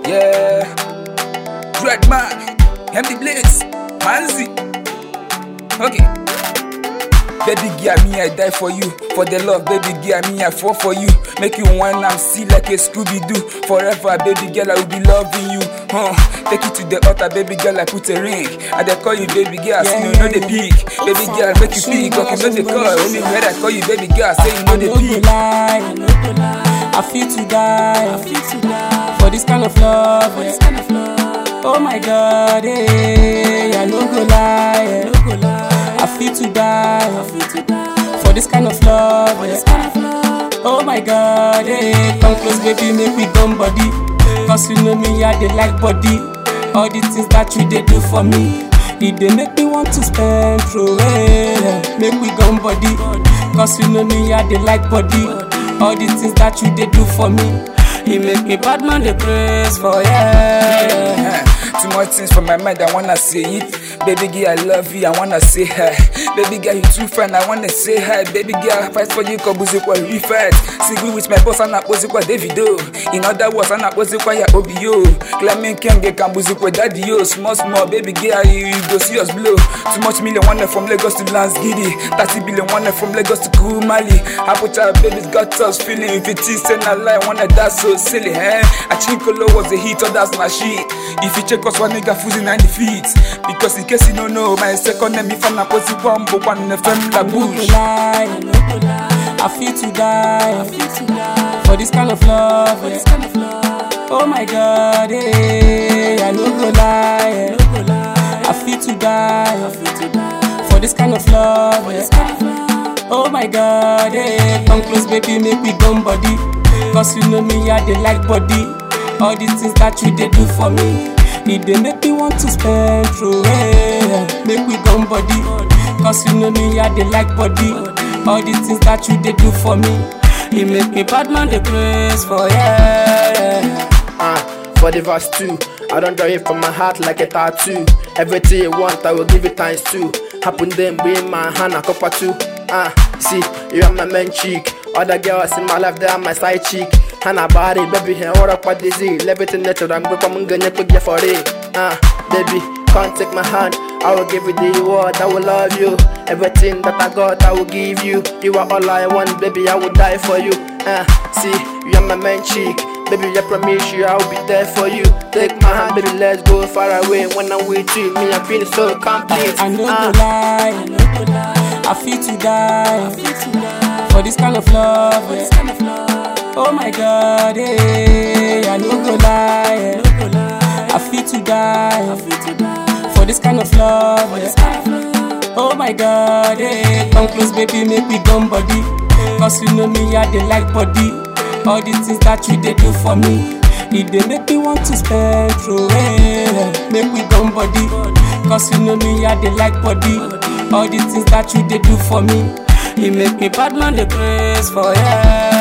Yeah. Dreadman. MD Blaze. Manzi. Okay. Baby girl, me I die for you. For the love, baby girl, me I fall for you. Make you wine and see like a Scooby Doo. Forever, baby girl, I will be loving you. Huh? Take it to the altar, baby girl, I put a ring. I dey call you baby girl, say you know the peak. Baby girl, make you speak, okay, know the call. Only when I call you baby girl, say you know I the no go peak. lie, I no go lie. I feel to die, I feel to die for this kind of love. For this kind of love. Oh my God, eh, I no go lie, I no go lie. I feel to die, I feel to die for this kind of love. For this kind of love. Oh my God, eh, come close, baby, make we gum body. Cause you know me, I dey like body. All the things that you dey do for me. It dey make me want to spend through it. Make we gum body. Cause you know me, I dey like body. All the things that you dey do for me. It make me bad man dey praise for yeah. Too much things from my mind, I wanna say it. Baby girl, I love you, I wanna say hi. Baby girl, you too fine, I wanna say hi. Baby girl, I fight for you, cause music was refat. Single with my boss, and I pose kwa Davido. In other words, and I pose kwa ya OBO. Claiming can get can music with daddy yo. Small, small, baby girl, you, you go see us blow. Too much million, one from Lagos to Lansgiddy. 30 billion, one from Lagos to Kumali. Apple child, baby's got us feeling. If it is, then I lie, wanna that's so silly, eh? I think Kolo was a hit, or that's my shit. If you check us, one nigga fools in 90 feet. Because in case you don't know, my second name, if I'm not positive, one, but one FM la I no go bush. lie, I no go lie. I feel to die, I feel to die for this kind of love. For this kind of love. Oh my God, eh, I no go lie, I no go lie. I feel to die, I feel to die for this kind of love. For this kind of love. Oh my God, eh, come close, baby, make we gum body. Cause you know me, I dey like body. All the things that you dey do for me. It dey make me want to spend through it. Make we gum body. Cause you know me, I dey like body. All the things that you dey do for me. It make me bad man dey praise for yeah. Uh, for the verse 2, I don't draw it from my heart like a tattoo. Everything you want, I will give it times two. Happen then, be in my hand, a cup or two. Uh, see, you are my main cheek. Other girls in my life, they are my side cheek. And a body, baby, and what up what disease. Everything natural, I'm going to get quick for it. Uh, baby, can't take my hand. I will give you the word, I will love you. Everything that I got, I will give you. You are all I want, baby, I will die for you. Uh, see, you are my main cheek. Baby, I promise you I'll be there for you. Take my hand, baby, let's go far away. When I'm with you, me, I'm feeling so complete. I no Ah. go lie, I no go lie. I feel to die, I feel to die for this kind of love. For this kind of love. Oh my God, eh, I no go lie, I no go lie. I feel to die, I feel to die for this kind of love. For this kind of love. Oh my God, eh, come close, baby, make me gum body. Cause you know me, I dey like body. All the things that you dey do for me. It dey make me want to spend through it. Make we gum body. Cause you know me, I dey like body. All the things that you dey do for me. It make me bad man dey praise for yeah.